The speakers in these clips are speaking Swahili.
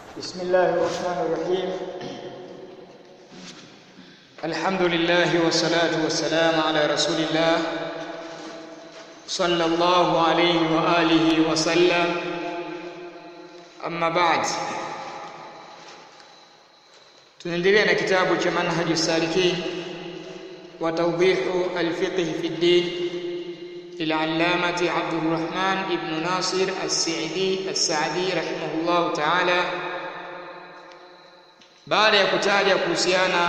بسم الله الرحمن الرحيم الحمد لله والصلاة والسلام على رسول الله صلى الله عليه وآله وسلم أما بعد tunaendelea na kitabu cha manhaju salikin wa tawdihu alfiqh fi ddin للعلامة عبد الرحمن ابن ناصر السعدي السعدي رحمه الله تعالى baada ya kutaja kuhusiana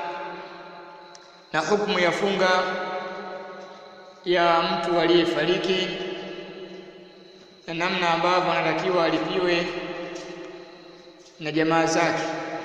na hukumu ya funga ya mtu aliyefariki na namna ambavyo anatakiwa alipiwe na jamaa zake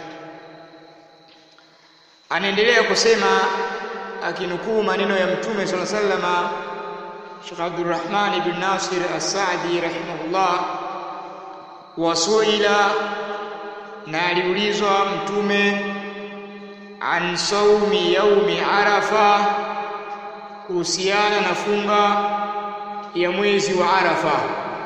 anaendelea kusema akinukuu maneno ya mtume sala sallama Sheikh Abdurrahman ibn Nasir As-Saadi rahimahullah wasuila na aliulizwa mtume an saumi yaumi arafa kuhusiana na funga ya mwezi wa arafa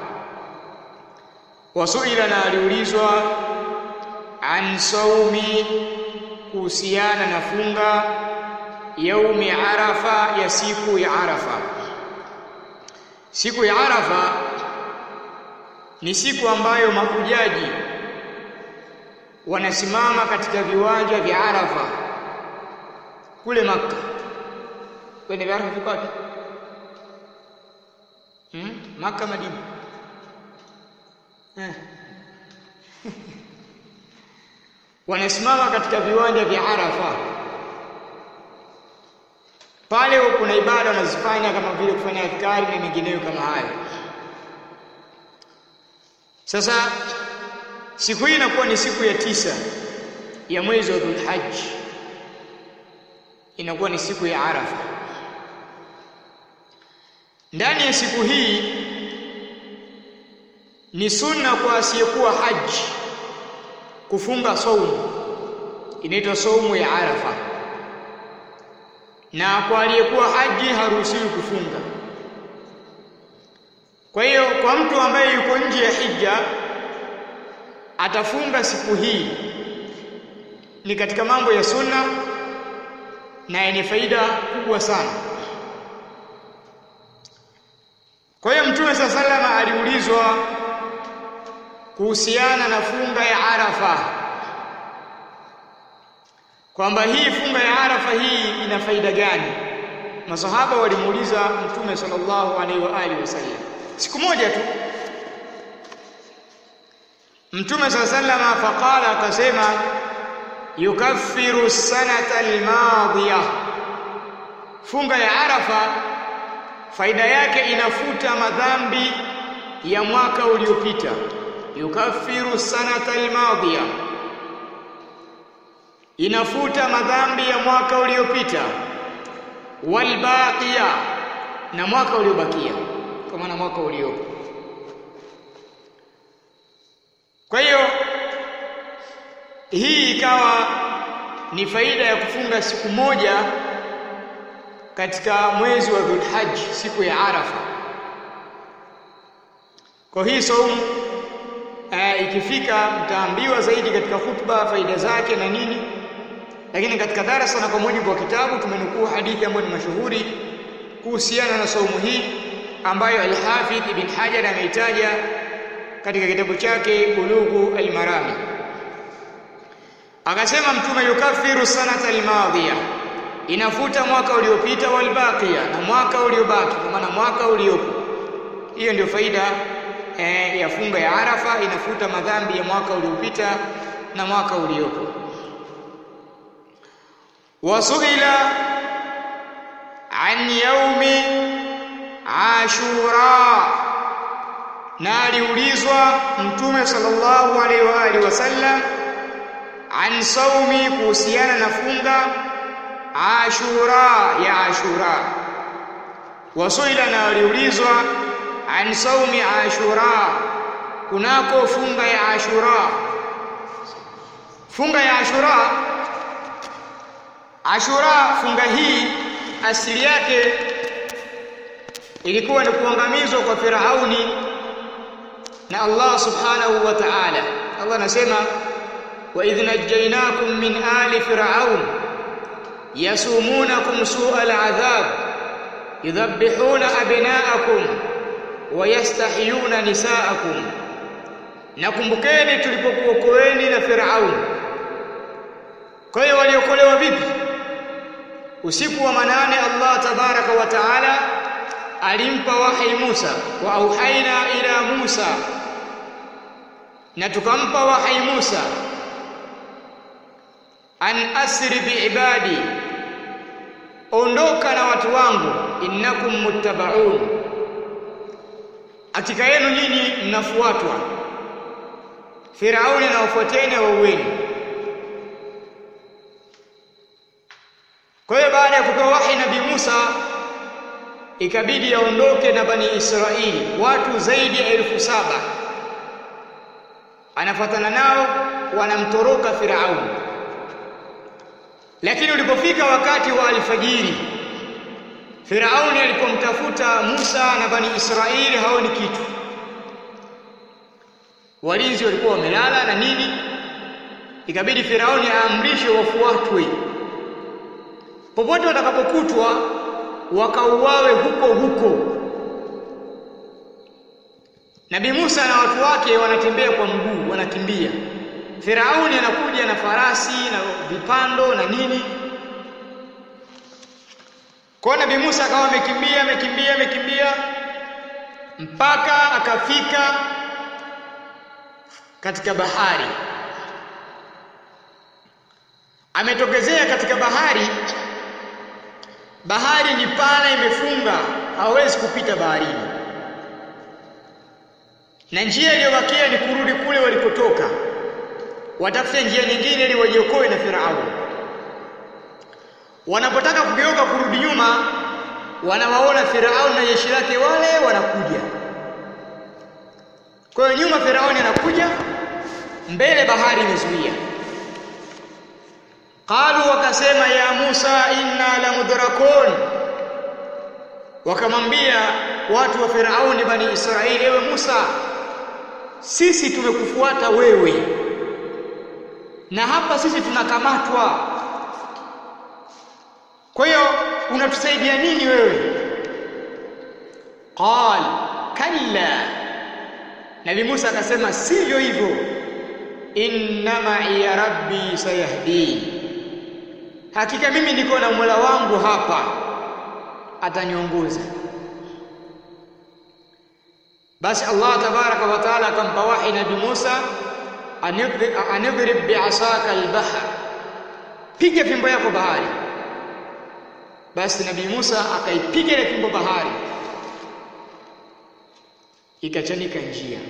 wasuila na aliulizwa an saumi kuhusiana na funga yaumi arafa ya siku ya arafa siku ya arafa ni siku ambayo mahujaji wanasimama katika viwanja vya Arafa kule Makka. Kwenye vya Arafa viko wapi? Hmm? Makka Madina. Eh. wanasimama katika viwanja vya Arafa. Pale kuna ibada wanazifanya kama vile kufanya adhkari na mengineyo kama hayo. Sasa siku hii inakuwa ni siku ya tisa ya mwezi wa Dhulhajj, inakuwa ni siku ya Arafa. Ndani ya siku hii ni sunna kwa asiyekuwa haji kufunga saumu, inaitwa saumu ya Arafa, na kwa aliyekuwa haji haruhusiwi kufunga. Kwa hiyo kwa mtu ambaye yuko nje ya hija atafunga siku hii ni katika mambo ya sunna na yenye faida kubwa sana. Kwa hiyo Mtume saa salama aliulizwa kuhusiana na funga ya Arafa kwamba hii funga ya Arafa hii ina faida gani? Masahaba walimuuliza Mtume sallallahu alaihi wa alihi wasallam siku moja tu Mtume saa sallama faqala, akasema yukaffiru sanata almadhiya, funga ya Arafa faida yake inafuta madhambi ya mwaka uliopita. Yukaffiru sanata almadhiya, inafuta madhambi ya mwaka uliopita. Walbaqiya, na mwaka uliobakia, kwa maana mwaka uliopo kwa hiyo hii ikawa ni faida ya kufunga siku moja katika mwezi wa Dhulhajj, siku ya Arafa. Kwa hii saumu e, ikifika mtaambiwa zaidi katika khutba faida zake na nini, lakini katika darasa na kwa mujibu wa kitabu tumenukuu hadithi ambayo ni mashuhuri kuhusiana na saumu hii ambayo Al-Hafidh Ibn Hajar ameitaja katika kitabu chake Bulughu al-Marami akasema mtume yukaffiru sanata almadhiya inafuta mwaka uliopita walbaqiya na mwaka uliobaki kwa maana mwaka uliopo hiyo ndio faida eh, ya funga ya Arafa inafuta madhambi ya mwaka uliopita na mwaka uliopo wasuila an yaumi ashura na aliulizwa mtume sallallahu alaihi wa alihi wasallam an saumi kuhusiana na funga ashura ya ashura wasuila na aliulizwa an saumi ashura kunako funga ya ashura funga ya ashura ashura funga hii asili yake ilikuwa ni kuangamizwa kwa Firauni na Allah subhanahu wa ta'ala Allah anasema wa idh najaynakum min ali fir'aun yasumunakum su'al adhab yudhabbihuna abna'akum wa yastahyuna nisa'akum nakumbukeni tulipokuokoeni na Firaun kwa hiyo waliokolewa vipi usiku wa manane Allah tabaraka wa taala alimpa wahi Musa wa auhaina ila Musa na tukampa wahi Musa an asri biibadi ondoka na watu wangu innakum muttabaun hakika yenu nyinyi mnafuatwa Firauni na wafuateni waueni Kwa hiyo baada ya kupewa wahi Nabii Musa ikabidi aondoke na Bani Israili watu zaidi ya elfu saba anafuatana nao wanamtoroka Firauni lakini ulipofika wakati wa alfajiri Firauni alipomtafuta Musa na Bani Israili haoni kitu walinzi walikuwa wamelala na nini ikabidi Firauni aamrishe wafuatwe popote watakapokutwa wakauawe huko huko Nabii Musa na watu wake wanatembea kwa mguu wanakimbia Firauni anakuja na farasi na vipando na nini kwa Nabii Musa akawa amekimbia amekimbia amekimbia mpaka akafika katika bahari ametokezea katika bahari bahari ni pana imefunga hawezi kupita baharini na njia iliyobakia ni kurudi kule walikotoka watafute njia nyingine ili wajiokoe na Farao wanapotaka kugeuka kurudi nyuma wanawaona Farao na jeshi lake wale wanakuja kwa hiyo nyuma Firauni anakuja mbele bahari imezuia qalu wakasema ya Musa inna la mudrakun wakamwambia watu wa Firauni bani Israeli ewe Musa sisi tumekufuata wewe na hapa sisi tunakamatwa kwa hiyo unatusaidia nini wewe qal kalla Nabii Musa akasema sivyo hivyo inna ma'iya rabbi sayahdi hakika mimi niko na Mola wangu hapa ataniongoza basi Allah tabaraka wa taala akampa wahi Nabii Musa anidrib bi'asaka al-bahr piga fimbo yako bahari basi Nabii Musa akaipiga ile fimbo bahari ikachanika njia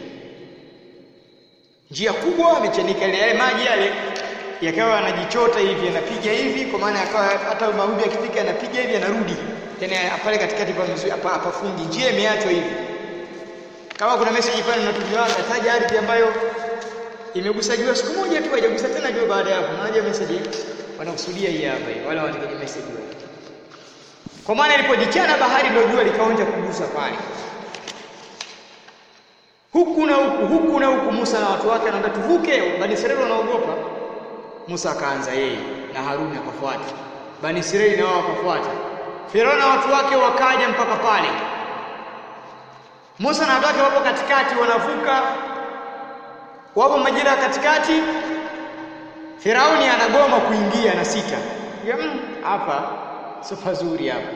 njia kubwa amechanika ile yale maji yale yakawa yanajichota hivi yanapiga hivi kwa maana yakawa hata mawimbi yakifika yanapiga hivi yanarudi tena pale katikati hapa hapa fungi njia imeachwa hivi kama kuna message pale unatumiwa taja ardhi ambayo imegusajiwa siku moja tu haijagusa tena jua baada ya hapo unaje message wanakusudia hii hapa hii wala wanataka message kwa maana ilipojichana bahari ndio jua likaonja kugusa pale huku na huku huku na huku Musa na watu wake anaambia tuvuke Bani Israeli wanaogopa Musa akaanza yeye na Haruni akafuata Bani Israeli na wao wakafuata Farao na watu wake wakaja mpaka pale Musa na watu wake wapo katikati wanavuka wapo majira katikati Firauni anagoma kuingia na sita hapa sio pazuri hapa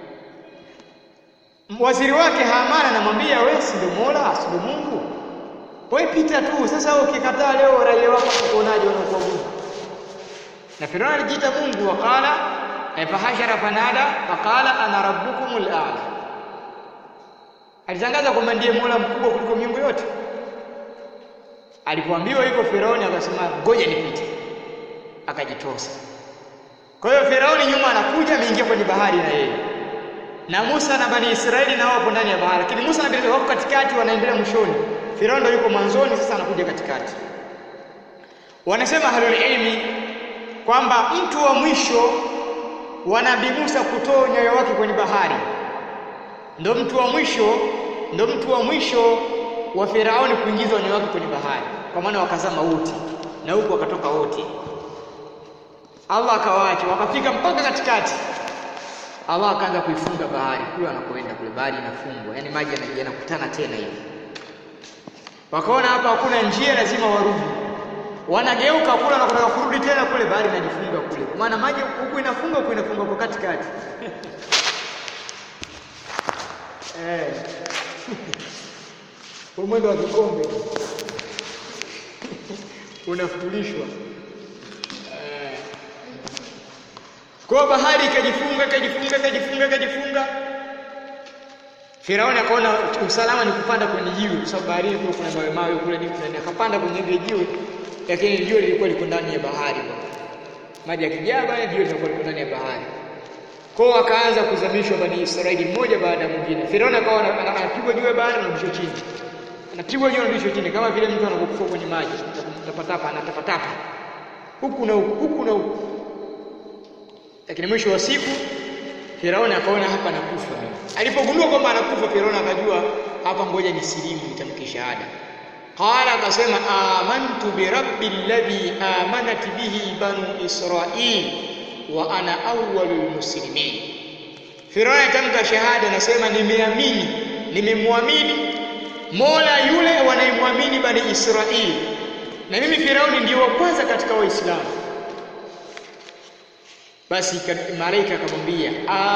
waziri wake Haman anamwambia wewe si ndio Mola si ndio Mungu wewe pita tu sasa ukikataa leo raia wako watakuonaje wanakuabudu na Firauni alijiita Mungu wakala fahashara fanada faqala ana rabbukumul a'la alitangaza kwamba ndiye Mola mkubwa kuliko miungu yote alipoambiwa hivyo Firauni akasema ngoja nipite akajitosa kwa hiyo Firauni nyuma anakuja ameingia kwenye bahari na yeye na Musa na Bani Israeli na wapo ndani ya bahari lakini Musa na Bani Israeli wako katikati wanaendelea mwishoni Firauni ndio yuko mwanzoni sasa anakuja katikati wanasema halul ilmi kwamba mtu wa mwisho wa Nabii Musa kutoa nyayo wake kwenye bahari ndo mtu wa mwisho ndo mtu wa mwisho wa Firauni kuingizwa nyayo wake kwenye bahari kwa maana wakazama wote na huku wakatoka wote Allah akawaacha wakafika mpaka katikati Allah akaanza kuifunga bahari kule wanakoenda kule bahari inafungwa yani maji yanakutana tena hivi wakaona hapa hakuna njia lazima warudi wanageuka kule na kutaka kurudi tena kule bahari inajifunga kule kwa maana maji huku inafunga huku inafunga kwa katikati eh mwendo wa kikombe unafundishwa eh. kwa bahari ikajifunga ikajifunga ikajifunga ikajifunga Firauni akaona usalama ni kupanda kwenye jiwe kwa sababu baharini kule kuna mawe mawe kule nini kuna akapanda kwenye ile jiwe lakini jiwe lilikuwa liko ndani ya bahari maji yakijaa bana jiwe lilikuwa liko ndani ya bahari kwao akaanza kuzamishwa bani Israeli mmoja baada ya mwingine Firauni akawa anapigwa juu ya bahari na msho chini anapigwa juu na msho chini kama vile mtu anapokufa kwenye maji tapatapa anatapatapa huku na huku huku na huku lakini mwisho wa siku Firauni akaona hapa nakufa mimi alipogundua kwamba anakufa Firauni akajua hapa ngoja nisilimu nitamke shahada qala akasema amantu birabbil ladhi amanat bihi banu israil wa ana awwalul muslimin Firauni atamka shahada anasema nimeamini nimemwamini Mola yule wanayemwamini bani Israili na mimi Firauni ndio wa kwanza katika Waislamu basi malaika akamwambia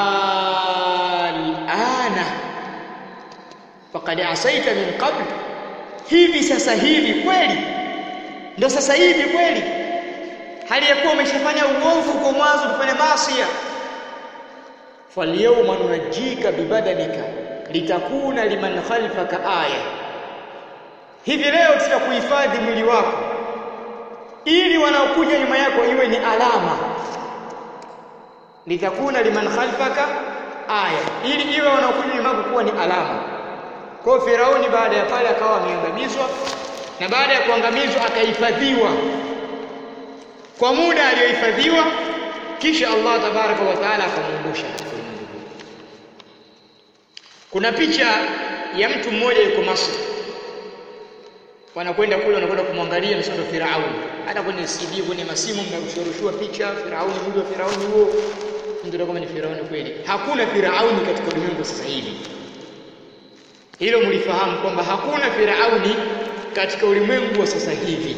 alana faqad asaita min qabl hivi sasa hivi kweli ndo sasa hivi kweli hali ya kuwa umeshafanya uovu kwa mwanzo kufanya maasiya falyawma nunajjika bibadanika litakuna liman khalfaka aya hivi leo tutakuhifadhi mwili wako ili wanaokuja nyuma yako iwe ni alama litakuna liman khalfaka aya ili iwe wanaokuja nyuma yako kuwa ni alama kwa Firauni baada ya pale akawa ameangamizwa na baada ya kuangamizwa akahifadhiwa kwa muda aliyohifadhiwa kisha Allah tabaraka wa taala akamuondosha kuna picha ya mtu mmoja yuko Masri wanakwenda kule wanakwenda kumwangalia msondo Firauni hata kwenye CD kwenye masimu mnarushurushua picha Firauni mwili wa Firauni huo ndio kama ni Firauni kweli hakuna Firauni katika ulimwengu sasa hivi hilo mlifahamu kwamba hakuna Firauni katika ulimwengu wa sasa hivi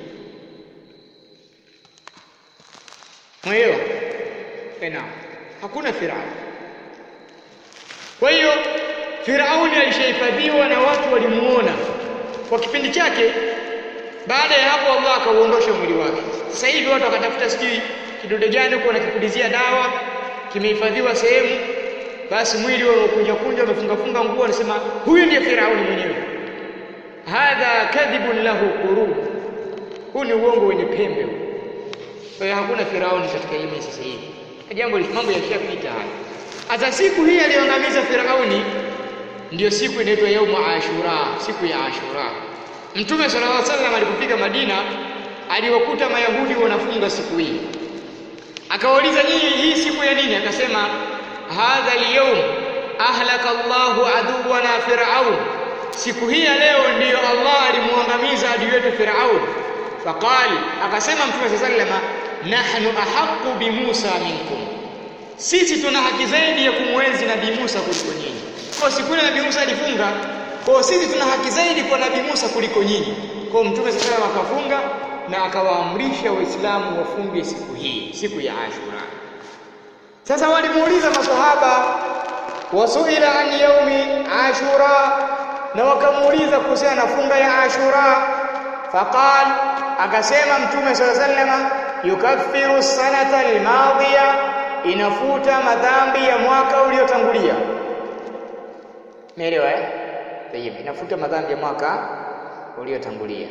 Mweelewa? Ena. Hakuna Firauni. Kwa hiyo Firauni alishahifadhiwa na watu walimuona kwa kipindi chake. Baada ya hapo Allah akauondosha mwili wake. Sasa hivi watu wakatafuta sijui kidude gani huko wanakipulizia dawa, kimehifadhiwa sehemu, basi mwili unakunja kunja, umefunga funga nguo, anasema huyu ndiye Firauni mwenyewe. Hadha kadhibun lahu qurub. Huu ni uongo wenye pembe huu. Kwa hiyo hakuna Firauni katika hii sasa hivi. Jambo mambo yashapita haya. Hata siku hii aliyoangamiza Firauni ndiyo siku inaitwa yaumu Ashura, siku ya Ashura. Mtume sallallahu alaihi wasallam alipofika Madina aliwakuta Mayahudi wanafunga siku hii. Akawauliza nyinyi hii siku ya nini? Akasema hadha al-yawm ahlaka Allahu aduwana Firaun. Siku hii ya leo ndiyo Allah alimuangamiza adui wetu Firaun. Faqal akasema Mtume sallallahu alaihi wasallam nahnu ahaqqu bi Musa minkum. Sisi tuna haki zaidi ya kumwenzi Nabii Musa kuliko nyinyi. Kwa siku ile Nabii Musa alifunga, kwa sisi tuna haki zaidi kwa Nabii Musa kuliko nyinyi. Kwa Mtume sallallahu alaihi wasallam akafunga na akawaamrisha Waislamu wafunge siku hii, siku ya Ashura. Sasa walimuuliza maswahaba wasuila an yaumi Ashura, na wakamuuliza kuhusiana na funga ya Ashura. Faqal, akasema Mtume sallallahu alaihi wasallam yukaffiru sanata almadhiya, inafuta madhambi ya mwaka uliotangulia. Umeelewa eh? Tayeb, inafuta madhambi ya mwaka uliotangulia.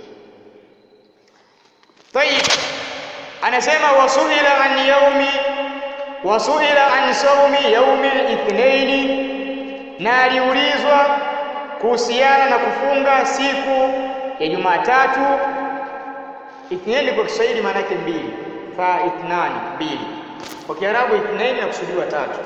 Tayib, anasema wasuila an yaumi wasuila an saumi yaumi al-ithnaini, na aliulizwa kuhusiana na kufunga siku ya Jumatatu. Ithnaini kwa Kiswahili maana yake mbili, fa ithnani, mbili. Kwa Kiarabu ithnaini inakusudiwa tatu.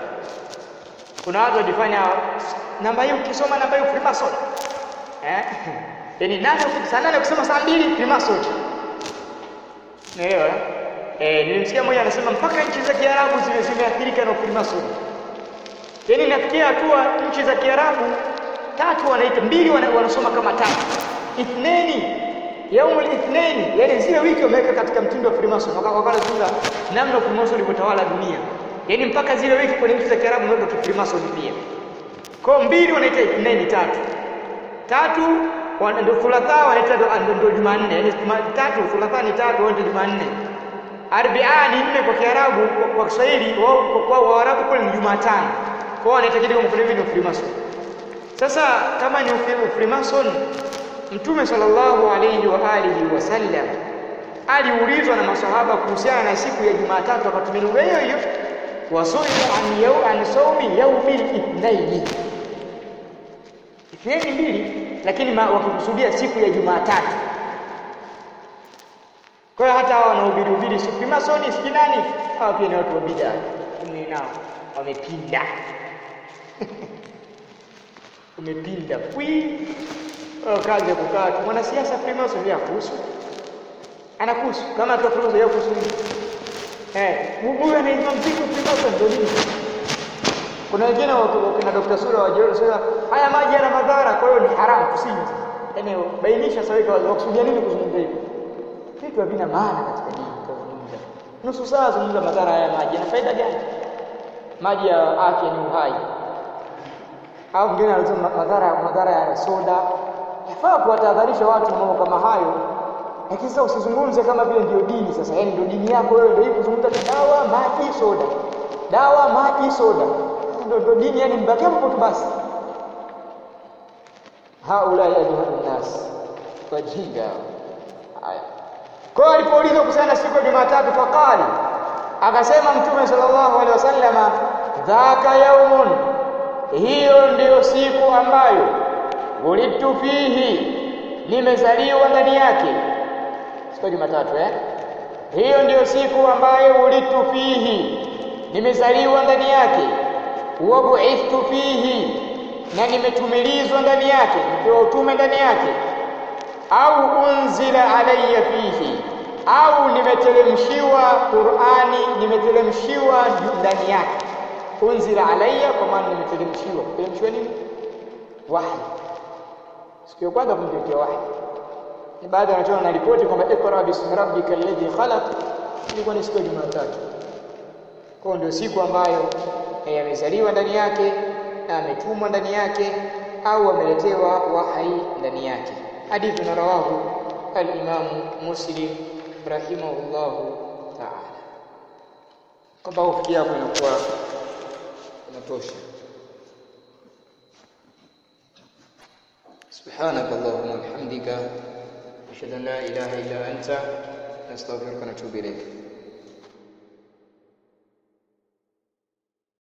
Kuna watu walifanya namba hii, ukisoma namba hii Freemason eh, yaani nane saa nane kusema saa mbili Freemason Unaelewa? Eh, nilimsikia mmoja anasema mpaka nchi za Kiarabu zime zimeathirika na Freemason. Yaani nafikia hatua nchi za Kiarabu tatu wanaita mbili wana, wanasoma kama tatu. Ithneni yaumul ithneni, yaani zile wiki wameweka katika mtindo wa Freemason. Wakazungumza namna Freemason ilivyotawala dunia. Yaani mpaka zile wiki kwenye nchi za Kiarabu wameweka Freemason pia. Kwa mbili wanaita ithneni tatu. Tatu ndio thulatha wanaita ndio Jumanne, yaani tatu thulatha ni tatu, wao ndio Jumanne. Arbia ni nne kwa Kiarabu, kwa Kiswahili wao kwa Waarabu kule ni Jumatano. Kwa wanaita kitu kama hivi ni Freemason. Sasa kama ni Freemason, Mtume sallallahu alayhi wa alihi wasallam aliulizwa na maswahaba kuhusiana na siku ya Jumatatu, akatumia lugha hiyo hiyo, wasuila an yau an saumi yaumil ithnaini, ithnaini mbili, lakini wakikusudia siku ya Jumatatu. Kwa hiyo hata hao wanahubiri hubiri si Freemason si nani, hawa pia ni watu wa bid'a, ni nao wamepinda umepinda kwi kazi ya kukaa tu mwanasiasa Freemason ya kuhusu anakuhusu kama tu Freemason ya kuhusu nini eh huyu anaitwa mziki Freemason ndio nini kuna wengine wakina Dr. Sura wajua sura haya maji yana madhara kwa hiyo ni haramu kusinywa yani bainisha sawa kwa kusudia nini kuzungumza hivi vitu havina maana katika dini kuzungumza nusu saa zungumza madhara haya maji yana faida gani maji ya afya ni uhai au mwingine anasema madhara madhara ya soda. Yafaa kuwatahadharisha watu na mambo kama hayo, lakini sasa usizungumze kama vile ndio dini. Sasa yani ndio dini yako wewe, ndio hii kuzungumza dawa, maji, soda, dawa, maji, soda, ndio ndio dini. Yani mbaki hapo tu basi. Haula ya nas wajinga haya. Kwa hiyo alipoulizwa kuhusiana na siku ya Jumatatu, faqali, akasema Mtume sallallahu alaihi wasallama, dhaka yaumun hiyo ndiyo siku ambayo wulidtu fihi, nimezaliwa ndani yake. Siku ya Jumatatu eh? Hiyo ndiyo siku ambayo wulidtu fihi, nimezaliwa ndani yake. Wa buithtu fihi, na nimetumilizwa ndani yake, nipewa utume ndani yake. Au unzila alayya fihi, au nimeteremshiwa Qur'ani, nimeteremshiwa ndani yake unzila alayya, kwa maana nimeteremshiwa. Kuteremshiwa nini? Wahi. Siku ya kwanza kumtetea wahi. Ni baada ya na ripoti kwamba ikra bismi rabbika alladhi khalaq, ilikuwa ni siku ya Jumatatu. Kwa ndio siku ambayo amezaliwa ndani yake na ametumwa ndani yake au ameletewa wahi ndani yake. Hadithi na rawahu al-Imamu Muslim rahimahullahu ta'ala. Kwamba ufikia hapo inakuwa inatosha. سبحانك اللهم وبحمدك أشهد أن لا إله إلا أنت نستغفرك ونتوب إليك